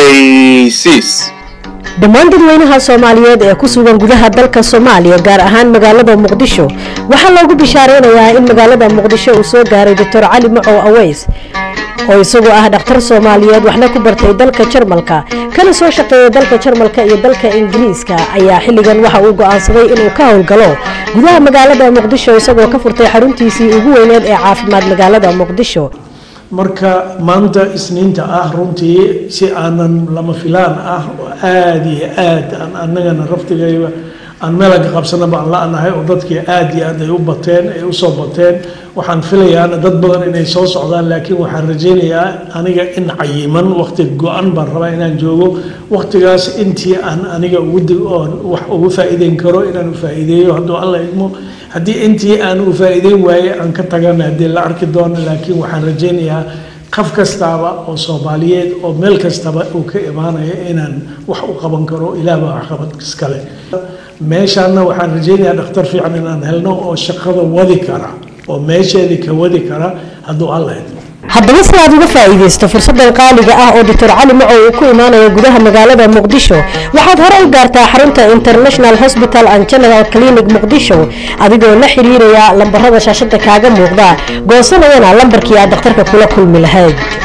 ogeysiis dhammaan dadweynaha soomaaliyeed ee ku sugan gudaha dalka soomaaliya gaar ahaan magaalada muqdisho waxaa loogu bishaareynayaa in magaalada muqdisho uu soo gaaray doctor cali macow aweys oo isagu ah dhakhtar soomaaliyeed waxna ku bartay dalka jarmalka kana soo shaqeeyay dalka jarmalka iyo dalka ingiriiska ayaa xilligan waxa uu go'aansaday inuu ka howlgalo gudaha magaalada muqdisho isagoo ka furtay xaruntiisii ugu weyneed ee caafimaad magaalada muqdisho marka maanta isniinta ah runtii si aanan lama filaan ah oo aada iyo aad aan annagana raftigayba aan meelaga qabsanaba aan la-nahay oo dadkii aada iyo aad ay u bateen ay usoo bateen waxaan filayaana dad badan inay soo socdaan laakiin waxaan rajaynayaa aniga in cayiman waqti go-an baan rabaa inaan joogo waqtigaas intii aan aniga uguoon wax ugu faa'iideyn karo inaan ufaa'iideeyo hadduu alla idmo haddii intii aan u faa'iideyn waaye aan ka tagana haddii la arki doono laakiin waxaan rajaynayaa qof kastaaba oo soomaaliyeed oo meel kastaba uu ka imaanaya inaan wax u qaban karo ilaahbaa waxqabad iskale meeshaana waxaan rajaynayaa dhakhtar fiican inaan helno oo shaqada wadi kara oo meesheedii ka wadi kara hadduu alla idmo haddaba si aad uga faa'iidaysto fursadan qaaliga ah oo doctor cali macow uu ku imaanayo gudaha magaalada muqdisho waxaad hore u gaartaa xarunta international hospital and general clinic muqdisho adigoo la xiriiraya lambarada shaashada kaaga muuqda goosanayana lambarkii aad dhakhtarka kula kulmi lahayd